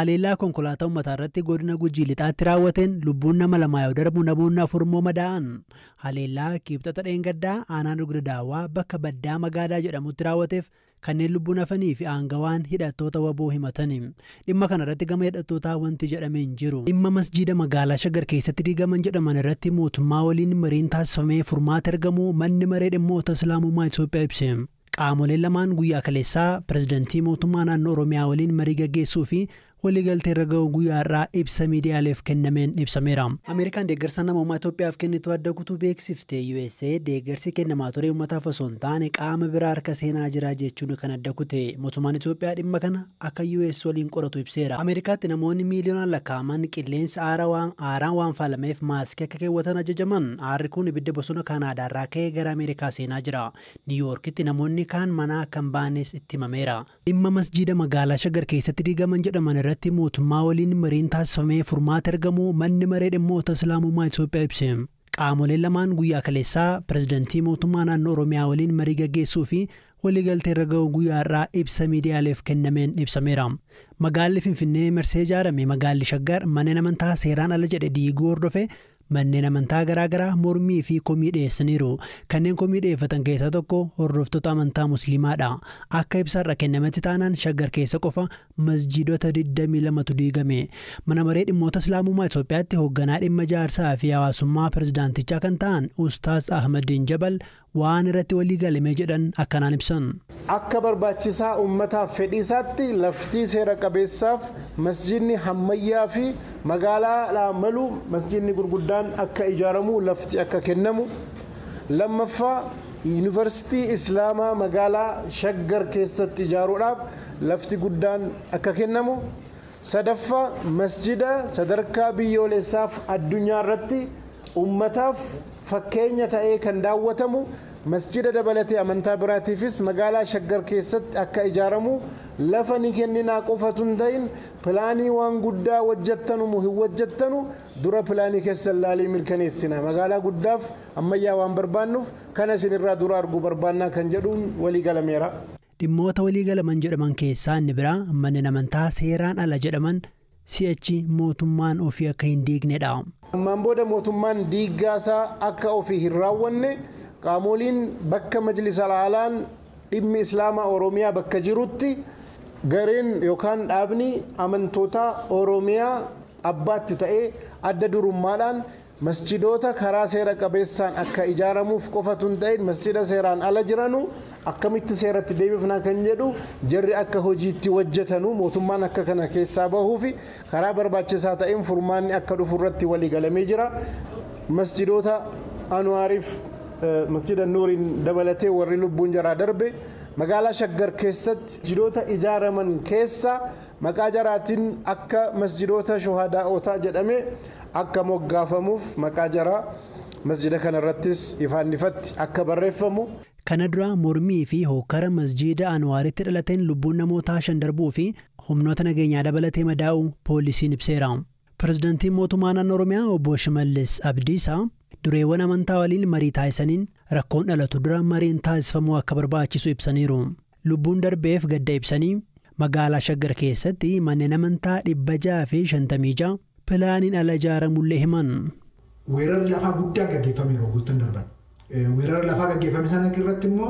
haleellaa konkolaataa uummataa irratti godina gujii lixaatti raawwateen lubbuun nama lamaa yoo darbu namoonni afur immoo madaa'an haleellaa kibxata dheengaddaa aanaan dugda daawwaa bakka baddaa magaalaa jedhamutti raawwateef kanneen lubbuun hafanii fi aangawaan hidhattoota waboo himatanii dhimma kana irratti gama hidhattootaa wanti jedhamee hin jiru dhimma masjiida magaalaa shagar keessatti diigaman jedhaman irratti mootummaa waliin mariin taasifamee furmaata argamu manni maree dhimmoota islaamummaa Itoophiyaa ibse. qaamoleen lamaan guyyaa kaleessaa pirezidantii mootummaa naannoo oromiyaa waliin marii gaggeessuu fi waliigaltee irra ga'u guyyaa irraa ibsa miidiyaaleef kennameen ibsameera. Ameerikaan deeggarsa namummaa Itoophiyaaf kennitu adda kutuu beeksifte USA deeggarsi kennamaa ture uummataaf osoo hin taane qaama biraa harka seenaa jira jechuun kan adda kute mootummaan Itoophiyaa dhimma kana akka US waliin qoratu ibseera. Ameerikaatti namoonni miiliyoonaan lakkaa'aman qilleensa aaraan waan faalameef maaskii akka keewwatan ajajaman aarri kun ibidda bosona Kaanaadaarraa ka'ee gara Ameerikaa seenaa jira. Niiwuyoorkitti namoonni kaan manaa kan baanes itti himameera. Dhimma masjiida magaalaa shagar keessatti diigaman jedhaman irratti irratti mootummaa waliin mariin taasifamee furmaata argamu manni maree dhimmoota islaamummaa Itoophiyaa ibse. Qaamoleen lamaan guyyaa kaleessaa pirezidantii mootummaa naannoo Oromiyaa waliin marii gaggeessuu fi waliigaltee irra ga'u guyyaa irraa ibsa miidiyaaleef kennameen ibsameera. Magaalli Finfinnee marsee ijaarame magaalli Shaggar manneen amantaa seeraan ala jedhe diiguu hordofe manneen amantaa garaagaraa mormii fi komii dhiyeessaniiru kanneen komii dhiyeeffatan keessaa tokko hordoftoota amantaa musliimaadha akka ibsaarra kennametti taanaan shaggar keessa qofa masjiidota 22tu diigame mana maree dhimmoota islaamummaa Itoophiyaatti hoogganaa dhimma ijaarsaa fi hawaasummaa pirezidaantichaa kan ta'an ustaas ahmadiin jabal waan irratti walii galame jedhan akkanaan ibsan. Akka barbaachisaa uummataaf fedhiisaatti laftii seera qabeessaaf masjidni hammayyaa fi magaalaa malu masjidni gurguddaan akka ijaaramu lafti akka kennamu lammaffaa yuunivarsiitii islaamaa magaalaa shaggar keessatti ijaaruudhaaf lafti guddaan akka kennamu sadaffaa masjida sadarkaa biyyoolessaaf addunyaa irratti uummataaf fakkeenya ta'ee kan daawwatamu masjida dabalatee amantaa biraatiifis magaalaa shaggar keessatti akka ijaaramu lafa ni kenninaa qofatu hin ta'in pilaanii waan guddaa hojjettanu hin hojjettanu dura pilaanii keessan laalii mirkaneessina magaalaa guddaaf ammayyaa waan barbaannuuf kana isinirraa dura arguu barbaannaa kan jedhuun walii galameera. Dhimmoota walii galaman jedhaman keessaa inni biraa manneen amantaa seeraan ala jedhaman si'achi mootummaan ofii akka hin diignedha. Ammaan booda mootummaan diiggaasaa akka ofii hin raawwanne qaamoliin bakka majlisa alaalaan dhimmi islaamaa oromiyaa bakka jirutti gareen yookaan dhaabni amantoota oromiyaa abbaatti ta'ee adda durummaadhaan masjidoota karaa seera qabeessaan akka ijaaramuuf qofatu hin ta'in masjida seeraan ala jiranu akkamitti seeratti deebifnaa kan jedhu jarri akka hojiitti hojjetanu mootummaan akka kana keessaa bahuu fi karaa barbaachisaa ta'een furmaanni akka dhufu irratti walii galamee jira masjidoota anuwaariif masjida nuuriin dabalatee warri lubbuun jaraa darbe magaalaa shaggar keessatti masjidoota ijaaraman keessa maqaa jaraatiin akka masjidoota shuhadaa'otaa jedhame akka moggaafamuuf maqaa jaraa masjida kanarrattis ifaan ifatti akka barreeffamu. Kana dura mormii fi hokkara masjiida Anwaaritti dhalateen lubbuun namootaa shan darbuu fi humnoota nageenyaa dabalatee madaa'u poolisiin ibseera. Pireezidaantiin mootummaa naannoo Oromiyaa obbo Shimallis Abdiisaa dureewwan amantaa waliin marii taasisaniin rakkoon dhalatu dura mariin taasifamuu akka barbaachisu ibsaniiru. Lubbuun darbeef gadda ibsanii magaalaa Shaggar keessatti manneen amantaa dhibba jaha fi shantamii jaha pilaaniin ala ijaaramullee himan. Weerarri lafaa guddaan gaggeeffamee rogoottan darban. Weerara lafaa gaggeeffame sana irratti immoo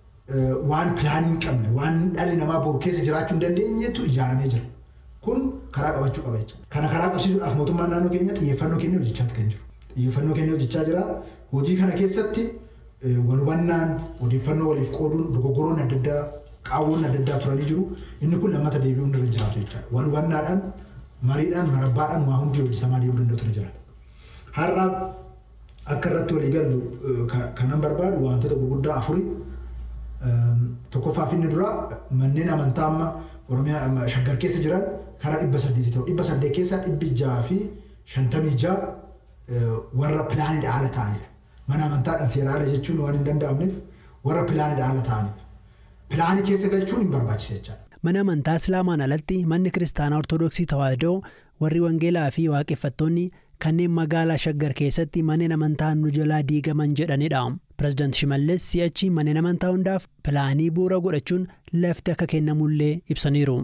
waan pilaanii hin qabne waan dhalli namaa boru keessa jiraachuu hin dandeenyetu ijaaramee jira. Kun karaa qabachuu qaba jechuudha. Kana karaa qabsiisuudhaaf mootummaan naannoo keenya xiyyeeffannoo kennee hojjechaa kan jiru. Xiyyeeffannoo kennee hojjechaa jira. Hojii kana keessatti wal hubannaan odeeffannoo waliif qooduun dogoggoroon adda addaa qaawwoon adda addaa turanii jiru. Inni kun lammata deebi'uu irra jiraatu jechaadha. Wal hubannaadhaan mariidhaan marabbaadhaan waa hundi hojjetamaa deemuu danda'u ture jiraata. Har'a akka irratti walii gallu kanan barbaadu wantoota gurguddaa afuri. Tokkoffaaf inni dura manneen amantaa amma Oromiyaa shaggar keessa jiran karaa dhibba saddeeti ta'u. Dhibba saddeet keessaa dhibbi jaha fi shantamii jaha warra pilaanidha haala ta'anidha. Mana amantaadhaan seera ala jechuun waan hin danda'amneef warra pilaanidha haala ta'anidha. Pilaanii keessa galchuun hin barbaachisa jechaadha. Mana amantaa Islaamaan alatti manni Kiristaanaa Ortoodooksii Tawaahidoo warri Wangeelaa fi Waaqeffattoonni kanneen magaalaa Shaggar keessatti manneen amantaa nu jalaa diigaman jedhanidha. Pireezidaanti Shimallis si'achi manneen amantaa hundaaf pilaanii bu'uura godhachuun lafti akka kennamullee ibsaniiru.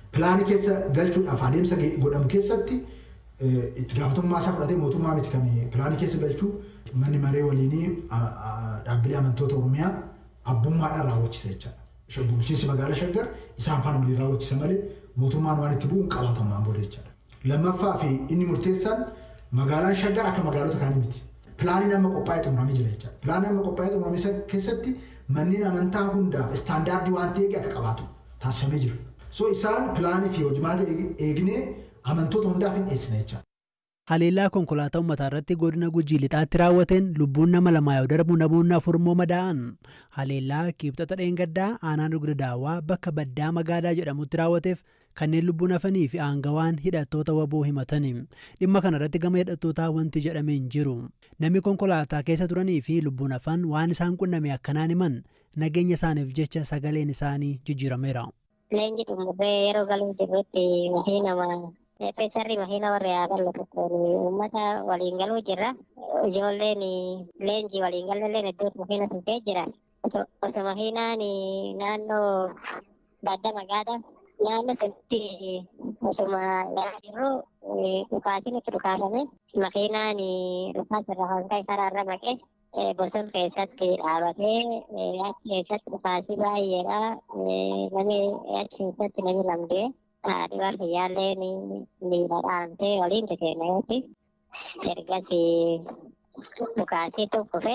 pilaanii keessa galchuudhaaf adeemsa godhamu keessatti itti gaafatamummaa isaa fudhatee mootummaa miti kan pilaanii keessa galchuu manni maree waliinii dhaabbilee amantoota Oromiyaa abbummaadhaan raawwachisa jechaadha. Bulchiinsi magaalaa Shaggar isaan faana waliin raawwachisa malee mootummaan waan itti bu'u hin qabaatammaan booda jechaadha. Lammaffaa fi inni murteessaan magaalaan Shaggar akka magaalota kaanii miti. Pilaaniin amma qophaa'ee xumuramee jira jechaadha. Pilaaniin amma qophaa'ee xumurame keessatti manneen amantaa hundaaf istaandaardii waan ta'eef akka qabaatu taasifamee jira. So isaan pilaanii fi hojimaata eegnee amantoota hundaaf hin dhiyeessine jechaadha. Haleellaa konkolaataa uummataa irratti godina Gujii lixaatti raawwateen lubbuun nama lamaa yoo darbu namoonni afur immoo madaa'an. Haleellaa kibxata dheengaddaa aanaan dugda daawwaa bakka baddaa magaalaa jedhamutti raawwateef kanneen lubbuun hafanii fi aangawaan hidhattoota waboo himatani. Dhimma kana irratti gama hidhattootaa wanti jedhamee hin jiru. Namni konkolaataa keessa turanii fi lubbuun hafan waan isaan qunname akkanaan himan nageenya isaaniif jecha sagaleen isaanii jijjiirameera. Leenji xumurree yeroo galuu jirrutti wahii nama Peesarri mahina warra yaaballo tokkoon uummata waliin galuu jirra. Ijoolleen leenji waliin galalleen iddoo mahina sufee jira. Osoo mahinaan naannoo badda magaala naannoo sanitti osuma ilaalaa jirru dhukaatiin itti dhukaafame mahinaan dhukaasa irra kan ka'e karaarra maqee bosona keessatti dhaabatee achi keessatti dhukaasii baay'eedha. Namni achi keessatti namni lamdee dhibar fayyaalleen miila dhaamtee waliin teteemeeti. Ergasi dhukaasii tokkofe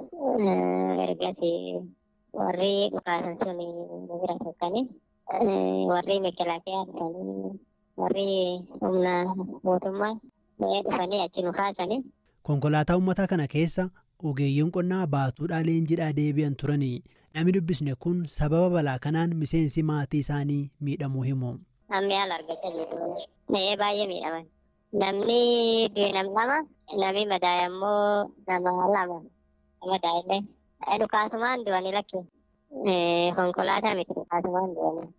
ergasi warri dhukaasan sun bira tokkani warri mekelaakiyaa dhufanii warri humna mootummaa dhufanii achi nu kaasanii. Konkolaataa uummataa kana keessa ogeeyyiin qonnaa baatuudhaa leenjidhaa deebi'an turanii namni dubbisne kun sababa balaa kanaan miseensi maatii isaanii miidhamuu himu. Namni haala argachaa jiru. Na'ee baay'ee miidhaman. Namni nam lama namni madaa'e immoo nama lama madaa'ellee. Dhukaasumaan du'anii lakkee. Konkolaataa miti dhukaasumaan du'anii.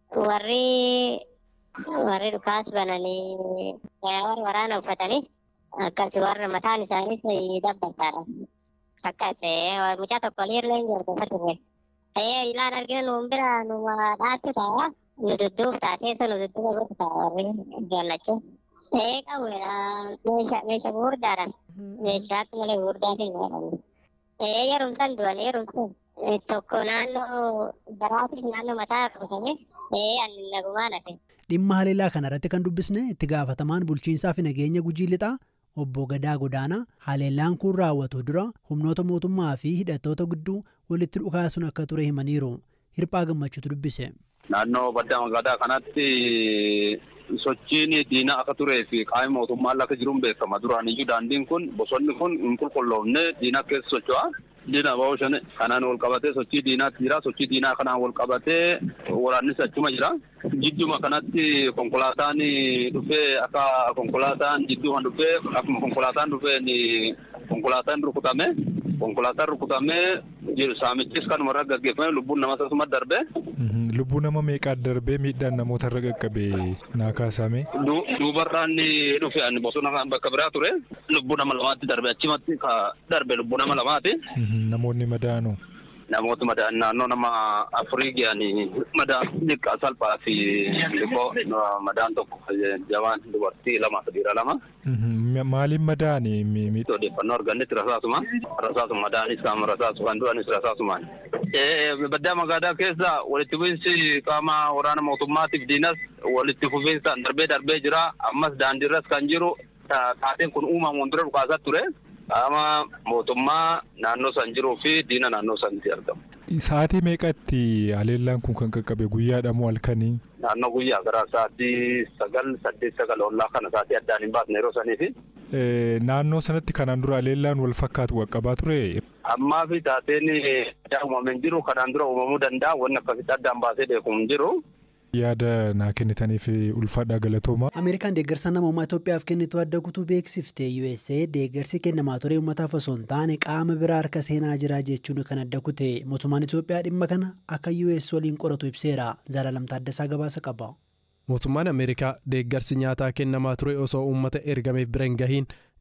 Warri warri dhukaas bananii warri waraana uffatanii akkas warra mataan isaaniis dabbataadha. Akkas mucaa tokko illee hin jirtu fature. Ta'ee ilaan argina nuun bira numa dhaattu ta'a. Nu dudduuf taatee sun nu dudduuba gosa ta'a warri jaallachuu. Ta'ee qabuudha meeshaa meeshaa gurguddaadhaan. Meeshaa akka malee gurguddaatiin godhamu. Ta'ee yerumsan du'an yerumsan tokko naannoo garaatiif naannoo mataa rukutamee ta'ee ani nagumaan hafe. Dhimma haleellaa kanarratti kan dubbisne itti gaafatamaan bulchiinsaa fi nageenya gujii lixaa obbo Gadaa Godaanaa haleellaan kun raawwatu dura humnoota mootummaa fi hidhattoota gidduu walitti dhukaasuun akka ture himaniiru. Hirphaa gammachuutu dubbise. Naannoo baddaa magaalaa kanatti sochiin diinaa akka turee fi qaama mootummaan akka jiruun beekama. Duraaniyyuu daandiin kun bosonni kun hin qulqulloofne diinaa keessa socho'a. Diinaa bahu shan kanaan wal qabatee sochii diinaatti jira. Sochii diinaa kanaan wal qabatee waraannis achuma jira. Jidduma kanatti konkolaataan dhufee akka konkolaataan jidduu kan dhufee akkuma konkolaataan dhufeen konkolaataan rukutame. Konkolaataan rukutamee saamichis kanuma irra gaggeeffame lubbuun nama sasuma darbe. Lubbuu nama meeqaa darbee miidhaan namoota irra qaqqabee naa kaasame. Duubarraan dhufe ani bosona bakka biraa ture lubbuu nama lamaatti darbe achumatti darbe lubbuu nama lamaati. Namoonni madaa'anu. Namoota madaan naannoo nama afurii ga'anii madaan xiqqaa salphaa fi liqoo madaan tokko jabaan dubartii lama dhiira lama. Maaliin madaa'ani? Odeeffannoo argannetti rasaasuma. Rasaasuma madaanis qaama rasaasu kan du'anis rasaasumaan. Baddaa magaalaa keessa walitti bu'iinsi qaama waraana mootummaatiif diinas walitti fufiinsaan darbee darbee jira. Ammas daandiirras kan jiru taateen kun uumamuun dura dhukaasaa ture. Qaama mootummaa naannoo san jiruu fi diina naannoo sanitti argamu. Sa'aatii meeqatti haleellaan kun kan qaqqabe guyyaadha moo halkanii? Naannoo guyyaa gara sa'aatii sagal saddeet sagal ollaa kana sa'aatii addaan hin baasne yeroo saniifi. Naannoo sanatti kanaan dura haleellaan wal fakkaatu qaqqabaa ture. Ammaa fi taateen addaa uumamee jiru kanaan dura uumamuu danda'a wanni akkasitti addaan baasee beeku hin jiru. yaada naa kennitaniif ulfaadhaa galatooma. Ameerikaan deeggarsa namummaa Itoophiyaaf kennitu adda kutuu beeksifte USA deeggarsi kennamaa ture uummataaf osoo hin taane qaama biraa harka seenaa jira jechuun kan adda kute mootummaan Itoophiyaa dhimma kana akka US waliin qoratu ibseera Zalalam Taaddasaa gabaasa qaba. Mootummaan Ameerikaa deeggarsi nyaataa kennamaa ture osoo uummata ergameef bira hin gahiin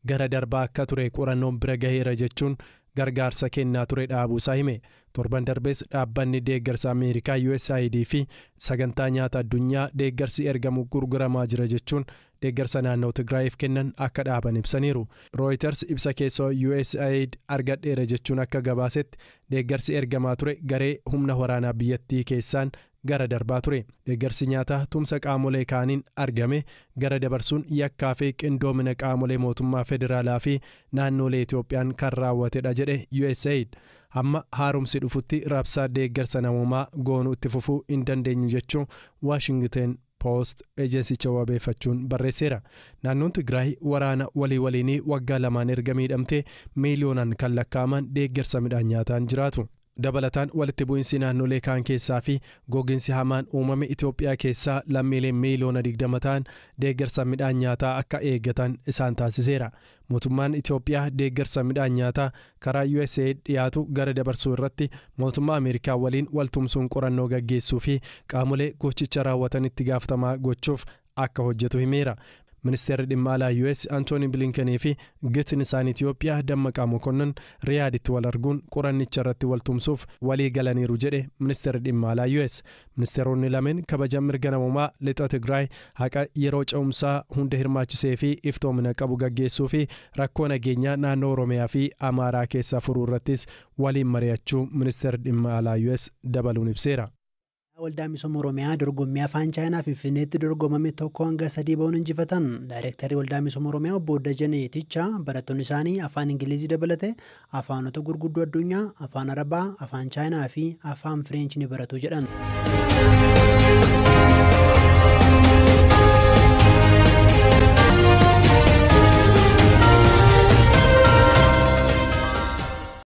gara darbaa akka ture qorannoon bira gaheera jechuun gargaarsa kennaa ture dhaabuusaa hime torban darbees dhaabbanni deeggarsa ameerikaa usaid fi sagantaa nyaata addunyaa deeggarsi ergamu gurguramaa jira jechuun deeggarsa naannoo tigraayiif kennan akka dhaaban ibsaniiru rooyiters ibsa keessoo usaid argadheera jechuun akka gabaasetti deeggarsi ergamaa ture garee humna waraanaa biyyattii keessaan gara darbaa ture deeggarsi nyaataa tumsa qaamolee kaaniin argame gara dabarsuun yakkaa fi qindoomina qaamolee mootummaa federaalaa fi naannolee itoophiyaan kan raawwatedha jedhe usaid amma haaromsi dhufutti raabsaa deeggarsa namoomaa goonuu itti fufuu hin dandeenyu jechuun waashingten poost ejensicha wabeeffachuun barreesseera naannoon tigraay waraana walii waliinii waggaa lamaan erga miidhamtee miiliyoonaan kan lakkaa'aman deeggarsa midhaan nyaataan jiraatu dabalataan walitti bu'iinsi naannolee kaan keessaa fi gogiinsi hamaan uumame itoophiyaa keessaa lammiileen miiliyoona 20 ta'an deeggarsa midhaan nyaataa akka eeggatan isaan taasiseera mootummaan itoophiyaa deeggarsa midhaan nyaataa karaa usaid dhiyaatu gara dabarsuu irratti mootummaa ameerikaa waliin waltumsuun qorannoo gaggeessuu fi qaamolee gochicha raawwatan itti gaafatamaa gochuuf akka hojjetu himeera ministeerri dhimma alaa us antooni bilinkanii fi gitin isaan itiyoophiyaa dammaqaa mokonnon riyaaditti wal arguun qorannicha irratti waltumsuuf walii galaniiru jedhe ministeerri dhimma alaa us ministeeronni lameen kabaja mirga namummaa lixa tigraay haqa yeroo ce'umsaa hunda hirmaachisee fi iftoomina qabu gaggeessuu fi rakkoo nageenyaa naannoo oromiyaa fi amaaraa keessaa furuu irrattis waliin mari'achuu ministeerri dhimma alaa us dabaluun ibseera. waldaa misooma oromiyaa dorgommii afaan chaayinaa finfinneetti dorgomame tokko hanga sadii ba'uun injifatan daayirektarri waldaa misooma oromiyaa obbo Dajanee Tichaa barattoonni isaanii afaan ingilizii dabalate afaanota gurguddoo addunyaa afaan arabaa afaan chaayinaa fi afaan fireenchi ni baratu jedhan.